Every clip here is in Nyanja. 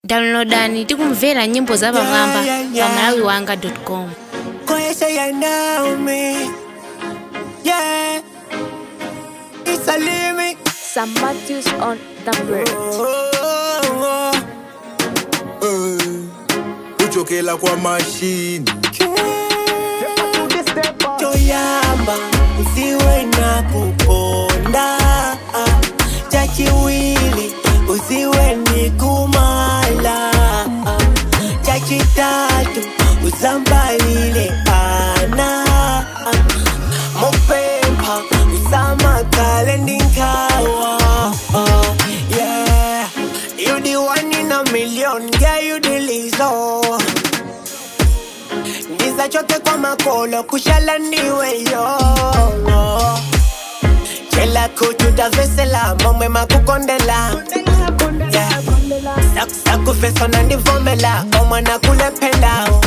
downloadani tikumvera nyimbo za pamwamba Yeah, yeah, yeah. pa malawiwanga.com Koyesha ya Naomi. Yeah. It's a limit. Sam Matthews on the bridge. Oh, kujokela kwa mashini toyamba usiwe na kuponda chachiwili usiwe ni kumala chachitatu usambalile ana mopempa usamakale ndinkawa yeah you the one in a million yeah you the lizo ndiza chote kwa makolo kushala ndiwe yo chela kututavesela momwe makukondela Yeah. Sak- sakufeso nandivomela omwana kulependao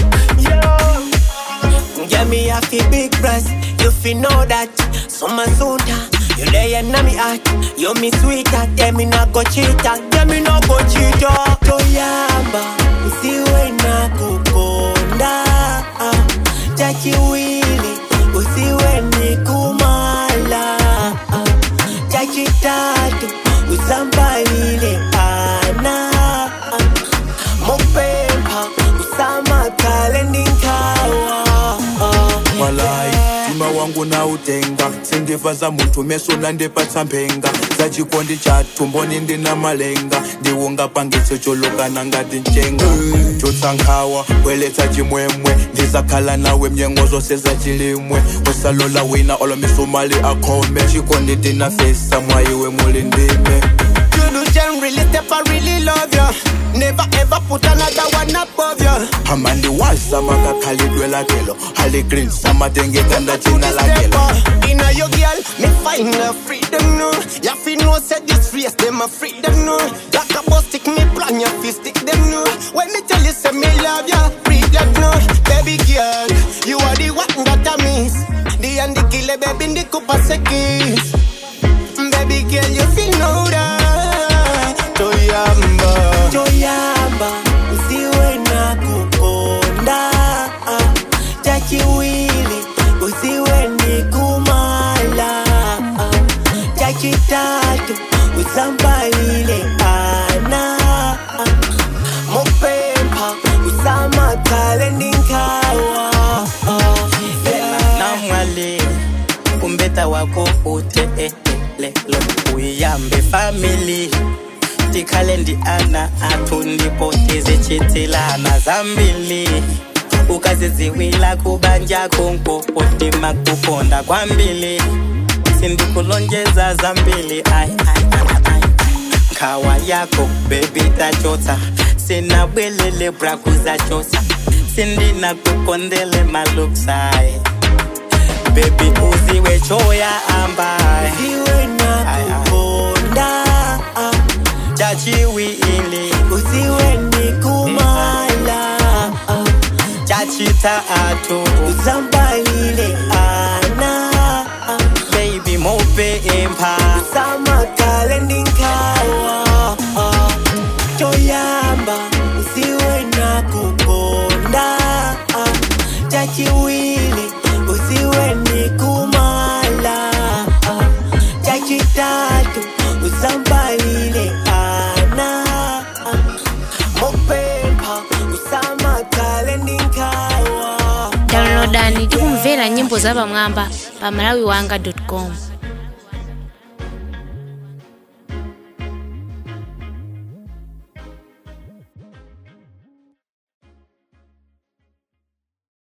Yummy, I feel big breast. You feel know that. So my soda, you lay and me at. You me sweet at. Yeah, me not go cheat at. Yeah, me not go cheat at. Toyamba, usiwe na kukonda. Chachiwili, usiwe ni kumala. Chachitatu, usambalile ana. Mopempa, usamakale ndinkawa. walai tima wangu na utenga sindiva za muntu meso nandipatsa mphenga za chikondi cha tumboni ndina malenga ndiwunga pangiso cholokana ngati mchenga chotsankhawa bweletsa chimwemwe ndizakhala nawe mnyengo zose za chilimwe usalola wina olomisumali akhome chikondi tinafesa mwayiwe muli ndime You do generally step, I really love you. Never ever put another one above you. amandi waza makakhalidwe lakelo hali green samatengekanda china lakelo Inna your girl, me find a freedom no. Ya fi know say this race them a freedom no. Like a bus stick me plan ya fi stick them no. When me tell you say me love ya, read that no. Baby girl, you are the one that I miss. The and the killer baby in the coupe seconds. Baby girl, you feel know that. Toyamba, Toyamba, usiwe na kukonda. Chachiwili, usiwe ni kumala. Chachitatu, usambalile ana. Mopempa, usamakale ndinkawa. namwale kumbeta wako ute eh, eh, lelo uyambe family tikhale ndi ana athu ndipo tizichitilana zambili ukaziziwila kubanja konkopo timakukonda kwambili sindikulonjeza zambili ai, ai, ai, ai. nkhawa yako bebi tachotsa sinabwelele braku zachotsa sindinakukondele maluksaye bebi uziwe choya ambaye Usiwe na kukonda. chachiwili Usiwe ni kumala. chachita atu Usambalile ana. baby mope empa Samakale ndinkawa. Toyamba, usiwe na kukonda. Chachiwili, usiwe ni kumala. Chachitatu, usambalile ana. Mopempa, usamakale ndinkawa. downloadani tikumvera nyimbo za pamwamba pa malawiwanga.com